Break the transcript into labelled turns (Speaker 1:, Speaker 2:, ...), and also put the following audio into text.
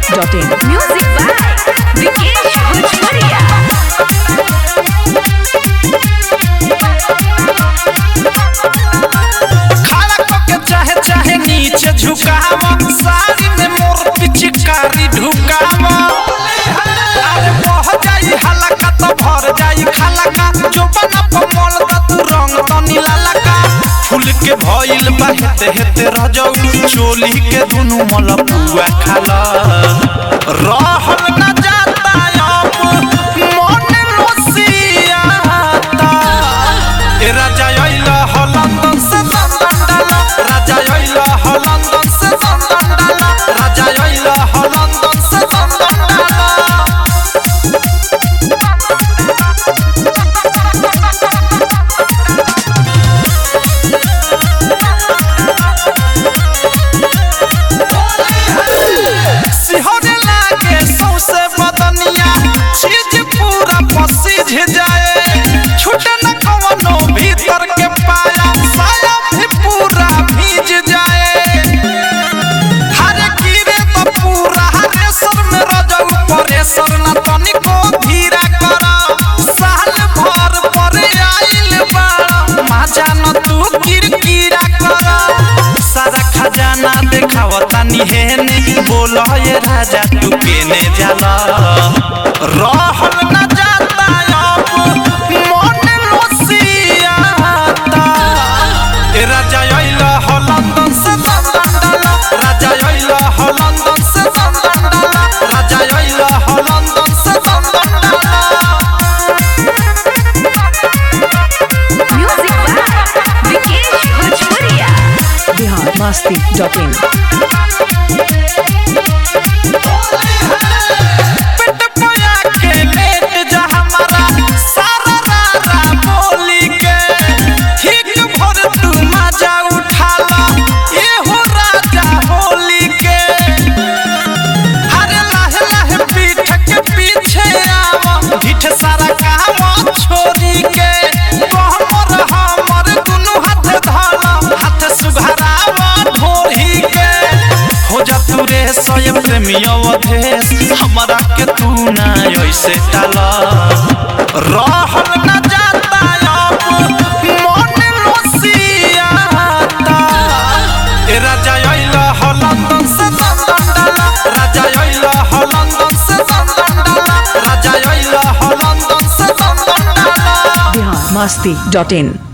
Speaker 1: masti.in.
Speaker 2: Music by Vikesh Bhojpuria.
Speaker 3: खड़ा करके चाहे चाहे नीचे झुकाव साड़ी में मोर पिचकारी ढुकाव अरे बह जाई हलका तो भर जाई खलका जो बना पमल दा तू रंग तो नीला लका फूल के भइल बा हेते हेते रजौ चोली के दुनु मल पुआ खाला रहल न जाता अब मन लोसियाता ए राजा आइला ह लंदन से लंदन डाला राजा आइला ह लंदन से लंदन डाला राजा आइला ह लंदन से लंदन डाला सिहरे लागे सौसे बदनिया चीज पूरा पसीज जाए छूटे न कवनो भीतर के पाया साया भी पूरा भीज जाए हरे गिरे तो पूरा हरे सर में रजौ परेसर न तनिको धीरा कर साल भर पर आइल बाड़ा माजा न तू किरकिरा कर सारा खजाना देखावता निहेने बोल ये राजा तू केने जाला रहल न जाता अब मन लोसियाता ए राजा आइला ह लंदन से लंदन डाला राजा आइला ह लंदन से लंदन डाला राजा आइला ह लंदन से लंदन डाला
Speaker 2: Music by Vikesh Bhojpuria.
Speaker 1: Bihar masti.in.
Speaker 3: पेट पोया के लेट जा हमारा सारा रारा बोली के ठीक भर तू मजा उठाला एहो राजा होली के हरे लाहे लाहे पीठ के पीछे आवा ढिठ सारा काम छोरी के कहमर हमर दुनु हाथ धाला हाथ सुघरावा ढोरी के हो जा तू रे स्वयं प्रेमी अवधेश हमरा के तू ना ऐसे डाला रहल न जाता अब मन लोसियाता ए राजा आइला ह लंदन से लंदन डाला राजा आइला ह लंदन से लंदन डाला राजा आइला ह लंदन से लंदन डाला
Speaker 1: Bihar masti.in.